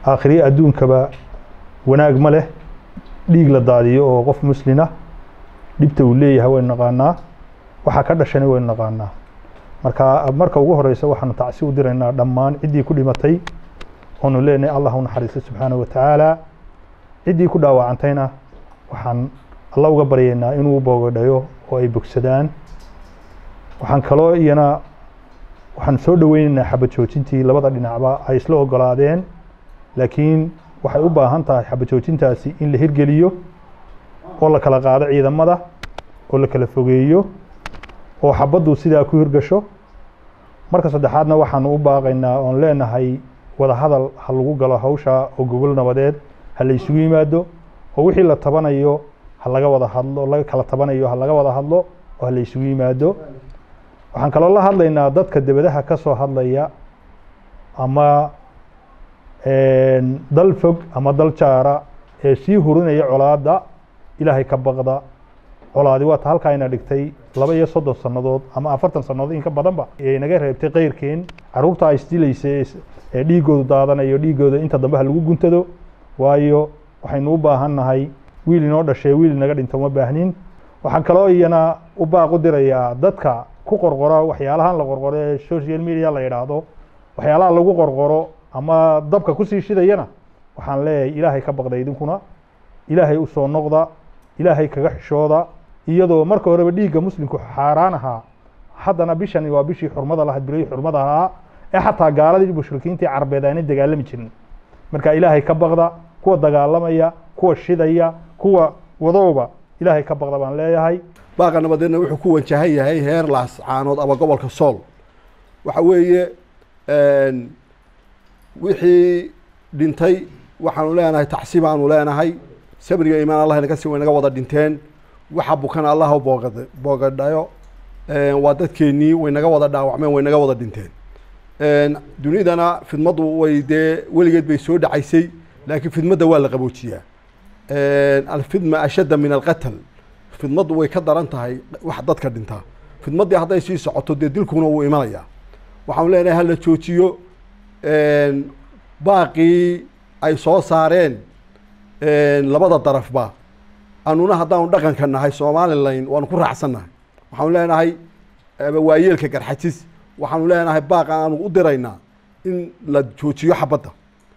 aakhiriye adduunkaba wanaag ma leh dhiig la daadiyo oo qof muslina dhibta uu leeyahay waynu naqaanaa waxaa ka dhashana waynu naqaanaa marka marka ugu horeysa waxaanu tacsi u diraynaa dhammaan ciddii ku dhimatay oonu leenahay allah u naxariisto subxaanahu watacaala ciddii ku dhaawacantayna waxaan alla uga baryaynaa inuu boogadhayo oo ay bogsadaan waxaan kaloo iyana waxaan soo dhoweynaynaa xabad joojintii labada dhinacba ay isla ogolaadeen laakiin waxay u baahan tahay xabad joojintaasi in la hirgeliyo oo la kala qaado ciidamada oo la kala fogeeyo oo xabaddu sidaa ku hirgasho marka saddexaadna waxaanu u baaqaynaa oon leenahay wada hadal ha lagu galo hawsha oo gogol nabadeed ha la isugu yimaado oo wixii la tabanayo ha laga wada hadlo laga kala tabanayo ha laga wada hadlo oo ha la isugu yimaado waxaan kaloo la hadlaynaa dadka debadaha ka soo hadlaya ama dal fog ama dal jaara ee sii hurinaya colaadda ilaahay ka baqda colaadi waa ta halkaa ina dhigtay laba iyo soddon sannadood ama afartan sannadood in ka badanba ee naga reebtay keyrkeen carruurta isdilaysa ee dhiigoodu daadanayo dhiigooda inta dambe ha lagu guntado waayo waxaynu u baahan nahay wiil inoo dhashee wiil inaga dhinto uma baahnin waxaan kaloo iyana u baaq u dirayaa dadka ku qorqora waxyaalahan la qorqoro ee social media la yidhaahdo waxyaalaha lagu qorqoro ama dabka kusii shidayana waxaan leeyahay ilaahay ka baqda idinkuna ilaahay u soo noqda ilaahay kaga xishooda iyadoo marka horeba dhiigga muslimku xaaraan ahaa haddana bishani waa bishii xurmada lahayd bilihii xurmada ahaa ee xataa gaaladii mushrikiintii carbeed aanay dagaalami jirin marka ilaahay ka baqda kuwa dagaalamaya kuwa shidaya kuwa wadowba ilaahay ka baqda baan leeyahay baaqa nabadeedna wuxuu ku wajahan yahay heer laas caanood ama gobolka sool waxa weeye wixii dhintay waxaanu leenahay tacsi baanu leenahay sabriga imaan allah inaga sii waynaga wada dhinteen waxa bukana allah u boogad boogadhayo waa dadkeennii waynaga wada dhaawacmeen waynaga wada dhinteen dunidana fidmaddu way dee weligeed bay soo dhacaysay laakiin fidmadda waa la qaboojiyaa alfidma ashadda min alqatl fidmaddu way ka daran tahay wax dadka dhintaa fidmaddii hadday sii socoto dee dilkuna wuu imanayaa waxaanu leenahay hala joojiyo baaqii ay soo saareen labada darafba anuna haddaanu dhaqanka nahay somalilan waanu ku raacsannahay waxaanu leenahay waayeelka garxajis waxaanu leenahay baaqa aanu u diraynaa in la joojiyo xabadda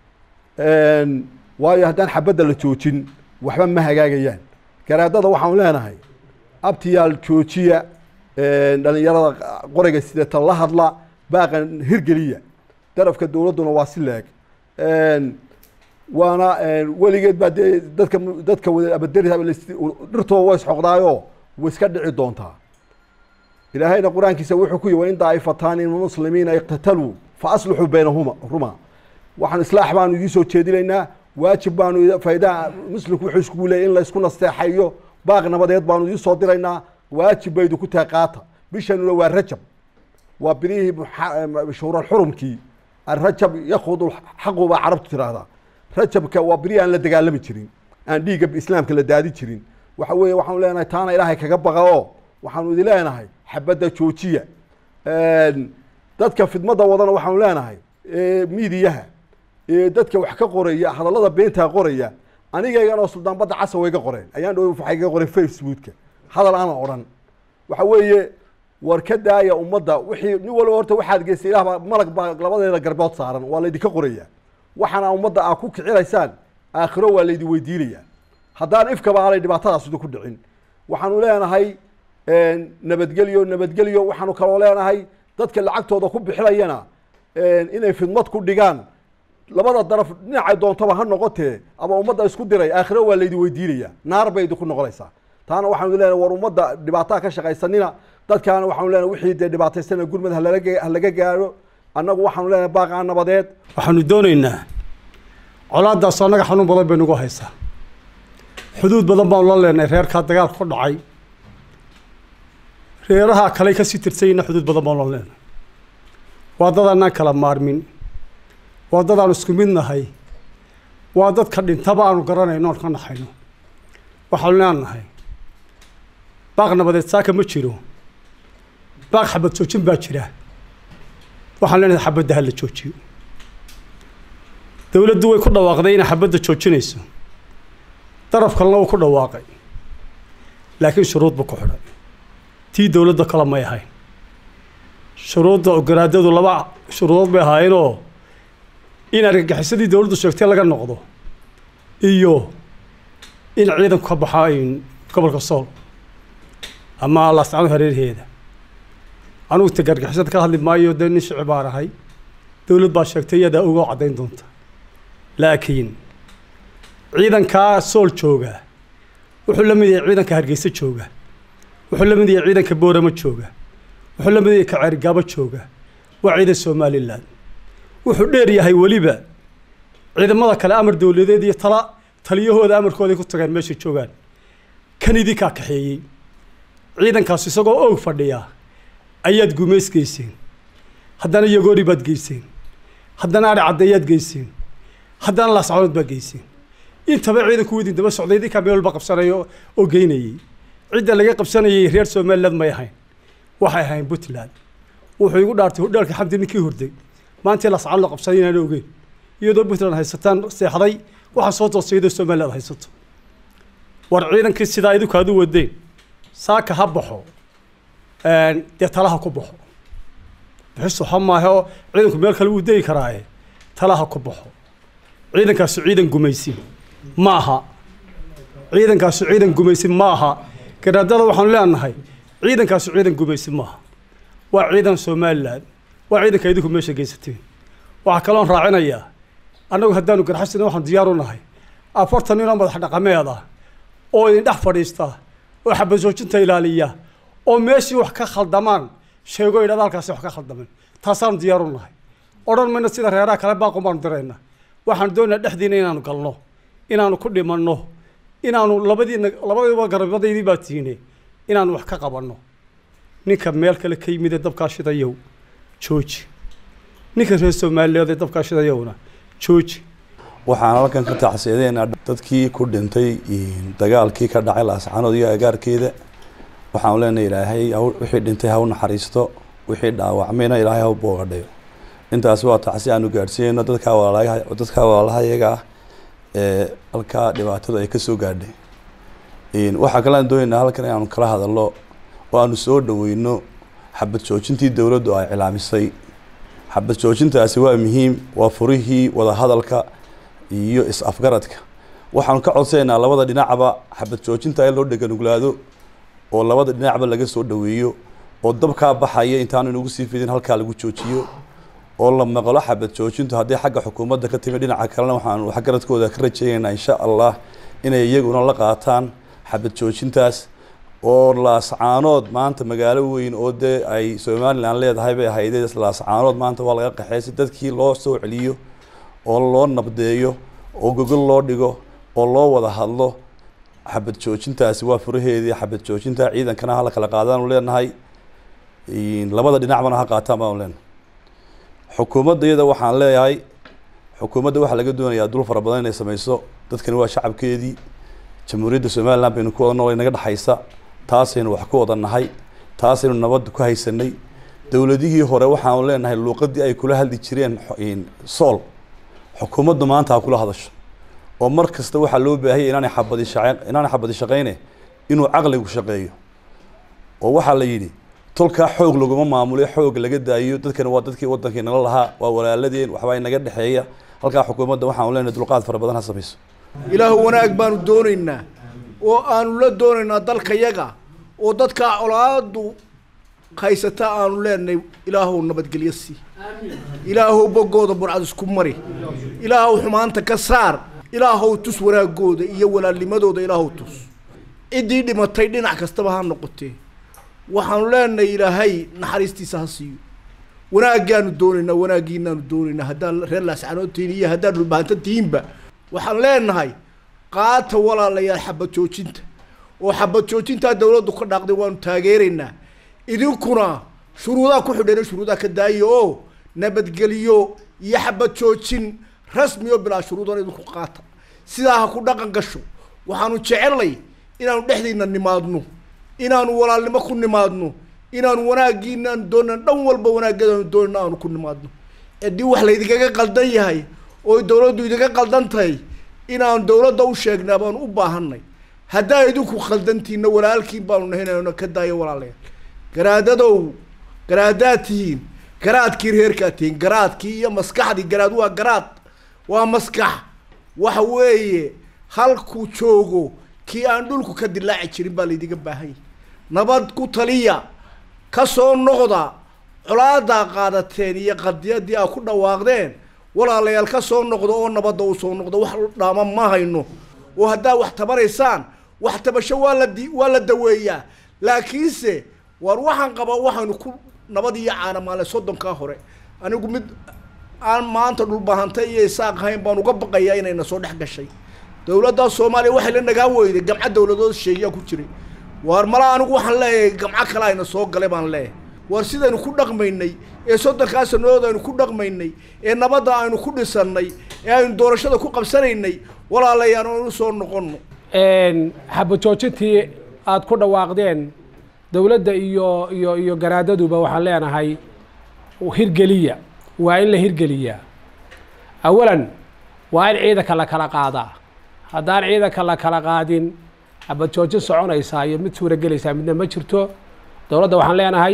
waayo haddaan xabadda la joojin waxba ma hagaagayaan garaadada waxaanu leenahay abtiyaal joojiya dhalinyarada qoriga sidata la hadla baaqan hirgeliya darafka dowladduna waa si leeg waana weligeed baa dee dadka dadka abaderi dhirtooda waa isxoqdaayo way iska dhici doontaa ilaahayna qur-aankiisa wuxuu ku yihi wain daa'ifataani min muslimiina iqtataluu fa aslixuu baynahuma ruma waxaan islaax baanu idiin soo jeedinaynaa waajib baanu faydaa muslimku wuxuu iskugu leeyay in la isku nasteexayo baaq nabadeed baanu idiin soo diraynaa waajib baydu ku tahay qaata bishanuna waa rajab waa bilihii shuhuralxurumkii arajab yakudu xaqu baa carabtu tiraahdaa rajabka waa beri aan la dagaalami jirin aan dhiigga islaamka la daadi jirin waxa weeye waxaanu leenahay taana ilaahay kaga baqa oo waxaanu idin leenahay xabadda joojiya dadka fidmadda wadana waxaanu leenahay miidiyaha dadka wax ka qoraya hadallada beentaa qoraya anigaygan oo suldaan badda casa wayga qoreen ayaan dhow waxay ga qoreen facebooka hadal aanan odhan waxa weeye war ka daaya ummadda wixii nin walba horta waxaad geystay ilaah baa malag baa labadeeda garbood saaran waa laydinka qoraya waxaana ummadda aa ku kicinaysaan aakhiro waa laydin weydiinayaa haddaan ifkaba aanay dhibaatadaas idinku dhicin waxaanu leenahay nabadgelyo nabadgelyo waxaanu kaloo leenahay dadka lacagtooda ku bixinayana inay fidmad ku dhigaan labada daraf dhinacay doontaba ha noqotee ama ummadda isku diray aakhiro waa laydin weydiinaya naar bay idinku noqonaysaa taana waxaanu leenahay war ummadda dhibaataa ka shaqaysanina dadkaana waxaanu leenahay wixii dee dhibaataysana gurmad halalaga halaga gaadho annagu waxaanu leenahay baaqaa nabadeed waxaanu doonaynaa colaadaas annaga xanuun badan bay nagu haysaa xuduud badan baanu la leenahay reerkaa dagaalka ku dhacay reeraha kale kasii tirsayna xuduud badan baanu la leenahay waa dad annaan kala maarmin waa dad aan isku mid nahay waa dadka dhintaba aanu garanayno oon ka naxayno waxaanu leenahay baaq nabadeed saaka ma jiro baaq xabad joojin baa jira waxaan leenahay xabadda ha la joojiyo dowladdu way ku dhawaaqday inay xabadda joojinayso daraf kalena wuu ku dhawaaqay laakiin shuruud buu ku xidhay tii dowladda kale may ahayn shuruudda ogolaadadu laba shuruudood bay ahaayeenoo in argagixisadii dowladdu sheegtay laga noqdo iyo in ciidanku ka baxaa gobolka sool ama laascano hareerheeda anugu ta gargixisada ka hadli maayo dee nin shici baan ahay dowlad baa sheegtay iyadaa ogoo caddayn doonta laakiin ciidankaa sool jooga wuxuu la mid yahay ciidanka hargeysa jooga wuxuu la mid yahay ciidanka booramo jooga wuxuu la mid yahay kaceerigaabo jooga waa ciidan somalilan wuxuu dheer yahay weliba ciidamada kale amar dowladeed iyo tala taliyahooda amarkooday ku tageen meeshay joogaan kan idinkaa kaxeeyey ciidankaas isagoo oog fadhiya ayaad gumays geyseen haddana yagoori baad geyseen haddana adhi caddeeyaad geyseen haddana laascanood baad geyseen intaba ciidanku widin daba socday idinkaa meel walba qabsanaya oo geynayey cidda laga qabsanayay reer somaliland may ahayn waxay ahayn puntland wuxuu igu dhaartay hudhaalka xamdi ninkii hurday maantii laascano la qabsaday inaan ogeyn iyadoo puntland haysataan seexday waxaa soo toosay iyadoo somaliland haysato war ciidankii sidaa idinku aad u wadeen saaka ha baxo dee talaha ku baxo bixisu ha maahe oo ciidanku meel kale wuu degi karaaye talaha ku baxo ciidankaasu ciidan gumaysin ma aha ciidankaasu ciidan gumaysin ma aha garaadada waxaanu leenahay ciidankaasu ciidan gumaysin maaha waa ciidan somalilan waa ciidanka idinku meesha geysateen waxaa kaloon raacinayaa annagu haddaanu garxasina waxaan diyaar u nahay afartan ninoo madax dhaqameed ah oo idin dhex fadhiista oo xabasoojinta ilaaliya oo meeshii wax ka khaldamaan sheego idhahda halkaasi wax ka khaldameen taasaanu diyaar u nahay odhan mayno sida reeraha kale baaqun baanu dirayna waxaan doonayaa dhexdiina inaanu galno inaanu ku dhimanno inaanu labadiina labadiiba garabadaydii baa tiine inaanu wax ka qabanno ninka meel kale ka yimid ee dabkaa shidayow jooji ninka reer soomaaliyeed ee dabkaa shidayowna jooji waxaan halkan ka tacsiyadeynaa dadkii ku dhintay dagaalkii ka dhacay laascanood iyo agaarkeeda waxaanu leenahay ilaahay wixii dhintay ha u naxariisto wixii dhaawacmayna ilaahay ha u boogadhayo intaasi waa tacsi aanu gaadhsiinayno dadkaa walaalaha dadkaa walaalaha iyaga ah ee halkaa dhibaatadu ay kasoo gaadhay waxaa kale aan doonaynaa halkan inaanu kala hadalno oo aanu soo dhaweyno xabad joojintii dowladdu ay cilaamisay xabad joojintaasi waa muhiim waa furihii wadahadalka iyo is-afgaradka waxaanu ka codsanaynaa labada dhinacba xabad joojinta in loo dheganuglaado oo labada dhinacba laga soo dhaweeyo oo dabkaa baxaya intaanu inagu sii fidin halkaa lagu joojiyo oo la maqlo xabad joojintu haddii xagga xukuumadda ka timi dhinaca kalena waxaanu waxgaradkooda ka rajaynaynaa insha allah inay iyaguna la qaataan xabad joojintaas oo laascaanood maanta magaalo weyn oo dee ay somalilan leedahay bay ahaydee laascaanood maanta waa laga qaxay si dadkii loo soo celiyo oo loo nabdeeyo oo gogol loo dhigo oo loo wada hadlo xabad joojintaasi waa furaheedii xabad joojinta ciidankana hala kala qaadaanu leenahay labada dhinacbana ha qaataan baanu leenahay xukuumadda iyada waxaan leeyahay xukuumadda waxaa laga doonayaa dul fara badan inay sameyso dadkani waa shacabkeedii jamhuuriyadda somaliland baynu ku wada noolay naga dhexaysa taasaynu wax ku wada nahay taasaynu nabad ku haysanay dowladihii hore waxaanu leenahay luuqadii ay kula hadli jireen sool xukuumaddu maanta ha kula hadasho oo mar kasta waxaa loo baahanya inaanay xabadi shaqe inaanay xabadi shaqeyne inuu caqligu shaqeeyo oo waxaa la yidhi tolkaa xoog laguma maamulo xoog laga daayo dadkani waa dadkii wadankii nala lahaa waa walaaladeen waxbaa inaga dhexeeya halkaa xukuumadda waxaanu leenahay dulqaad fara badan ha samayso ilaahu wanaag baanu doonaynaa oo aanu la doonaynaa dalkayaga oo dadkaa colaadu haysata aanu leenahay ilaahow nabadgelyo sii ilaahow boggooda burcad isku mari ilaahow xumaanta ka saar ilaahow tus wanaagooda iyo walaalnimadooda ilaahow tus ciddii dhimatay dhinac kastaba ha noqotee waxaanu leenahay ilaahay naxariistiisa ha siiyo wanaaggaanu doonaynaa wanaaggiinaanu doonaynaa haddaan reer laascanood tihiin iyo haddaan dhulbahanto tihiinba waxaan leenahay qaata walaalayaal xabad joojinta oo xabad joojintaa dawladdu ka dhaaqday waanu taageeraynaa idinkuna shuruudaa ku xidheen shuruudaa ka daaya oo nabadgeliyo iyo xabad joojin rasmi oo bilaa shuruudan idinku qaata sidaa ha ku dhaqan gasho waxaanu jecelnay inaanu dhexdiina nimaadno inaanu walaalnimo ku nimaadno inaanu wanaaggiinaanu doonana dhan walba wanaaggeedaanu doonana aanu ku nimaadno haddii wax laydinkaga qaldan yahay oo dowladdu idinka qaldantahay inaan dowladda u sheegnaa baanu u baahanay haddaa idinku khaldantiinna walaalkiin baanu nahinayno ka daayo walaalayaal garaadadow garaadaad tihiin garaadkii reerkaad tihiin garaadkii iyo maskaxdii garaad waa garaad waa maskax waxa weeye halkuu joogo kii aan dhulku ka dilaaci jirin baa laydiga baahan yahay nabad ku taliya ka soo noqda colaadaa qaadateen iyo qadiyadii aa ku dhawaaqdeen walaalayaal ka soo noqdo oo nabadda u soo noqdo wax dhaama ma hayno oo haddaa wax tabaraysaan wax tabasho waa la di waa la daweeyaa laakiinse waar waxaan qabaa waxaynu ku nabad iyo caanamaale soddonkaa hore anigu mid aan maanta dhulbahantay iyo isaaq ahayn baan uga baqayaa inayna soo dhex gashay dowladda soomaaliya waxay la nagaa weyday gamco dowladood sheeyaa ku jiray waar mala anigu waxaan leeyahay gamco kale ayna soo galay baan leeyahay waar sidaynu ku dhaqmaynay ee soddonkaa sanadood aynu ku dhaqmaynay ee nabadda aynu ku dhisannay ee aynu doorashada ku qabsanaynay walaalayaan aynu soo noqonno xabajoojintii aada ku dhawaaqdeen dowladda iyo iyo iyo garaadaduba waxaan leenahay hirgeliya waa in la hirgeliyaa awalan waa in ciidanka la kala qaadaa haddaan ciidanka la kala qaadin xabajoojin soconaysaa iyo mid suuragelaysaa midna ma jirto dowladda waxaan leenahay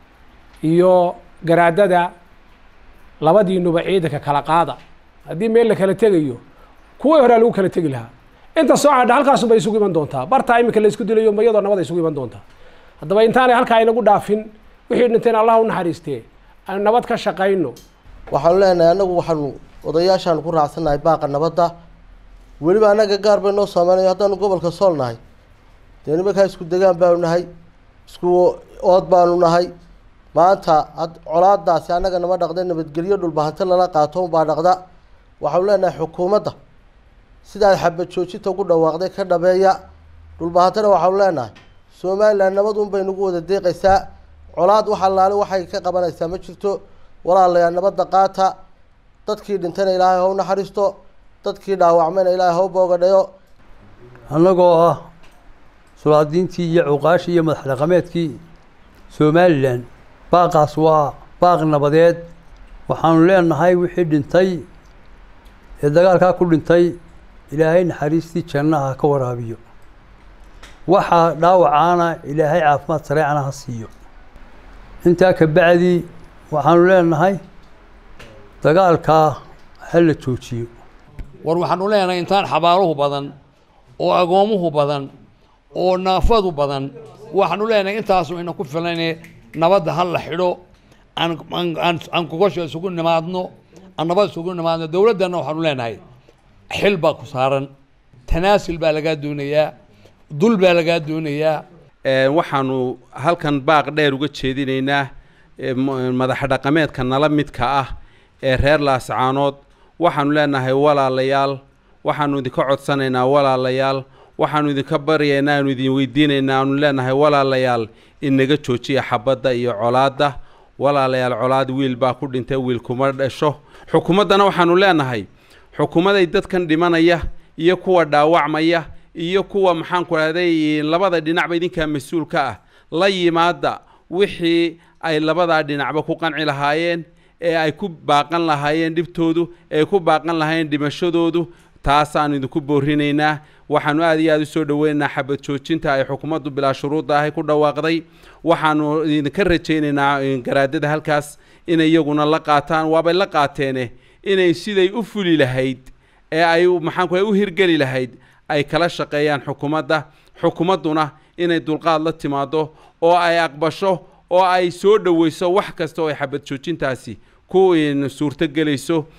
iyo garaadada labadiinuba ciidanka kala qaada haddii meel la kala tegayo kuwii horea lagu kala tegi lahaa inta soo cadha halkaasun bay isugu iman doontaa bartaa iminka la isku dilayo mayadoo nabad ay isugu iman doontaa haddaba intaanay halkaa inagu dhaafin wixii dhinteen allah u naxariistee aynu nabad ka shaqayno waxaanu leenahay annagu waxaanu odayaashaanu ku raacsannahay baaqa nabadda weliba annaga gaar bay noo saameynaya haddaanu gobolka sool nahay dee nimankaa isku degaan baanu nahay isku ood baanu nahay maanta had colaadaasi annaga nama dhaqda nabadgelyo dhulbahante lala qaato unbaa dhaqda waxaanu leenahay xukuumadda sidaad xabad joojinta ugu dhawaaqday ka dhabeeya dhulbahantena waxaanu leenahay somalilan nabad un bay nagu wada deeqaysaa colaad wax allaale waxay ka qabanaysaa ma jirto walaalayaa nabadda qaata dadkii dhintana ilaahay ha u naxariisto dadkii dhaawacmayna ilaahay ha u boogadhayo annagoo ah sulaadiintii iyo cuqaashii iyo madax dhaqameedkii somalilan baaqaas waa baaq nabadeed waxaanu leenahay wixii dhintay ee dagaalkaa ku dhintay ilaahay naxariistii jannaha ka waraabiyo waxaa dhaawacaana ilaahay caafimaad sareecana ha siiyo intaa ka bacdi waxaanu leenahay dagaalkaa ha la joojiyo war waxaanu leenahay intaan xabaaluhu badan oo agoomuhu badan oo naafadu badan waxaanu leenahay intaasu ina ku filane nabadda ha la xidho aan aan aan gogosha isugu nimaadno aan nabad isugu nimaadno dowladdanna waxaanu leenahay xil baa ku saaran tanaasul baa lagaa doonayaa dul baa lagaa doonayaa waxaanu halkan baaq dheer uga jeedinaynaa madax dhaqameedka nala midka ah ee reer laascaanood waxaanu leenahay walaalayaal waxaanu idinka codsanaynaa walaalayaal waxaanu idinka baryaynaa aanu idin weydiinaynaa aanu leenahay walaalayaal inaga joojiya xabadda iyo colaadda walaalayaal colaad wiil baa ku dhintay wiil kuma dhasho xukuumaddana waxaanu leenahay xukuumaday dadkan dhimanaya iyo kuwa dhaawacmaya iyo kuwa maxaanku rahday labada dhinacba idinkaa mas-uulka ah la yimaada wixii ay labadaa dhinacba ku qanci lahaayeen ee ay ku baaqan lahaayeen dhibtoodu ee ay ku baaqan lahaayeen dhimashadoodu taasaanu idinku boorinaynaa waxaanu aad iyo aada u soo dhoweynaynaa xabad joojinta ay xukuumaddu bilaa shuruudda ahay ku dhawaaqday waxaanu idinka rajaynaynaa garaadada halkaas inay iyaguna la qaataan waabay la qaateene inay siday u fuli lahayd ee ay maxaanku u hirgeli lahayd ay kala shaqeeyaan xukuumadda xukuumadduna inay dulqaad la timaado oo ay aqbasho oo ay soo dhoweyso wax kasta oo ay xabad joojintaasi ku suurto gelayso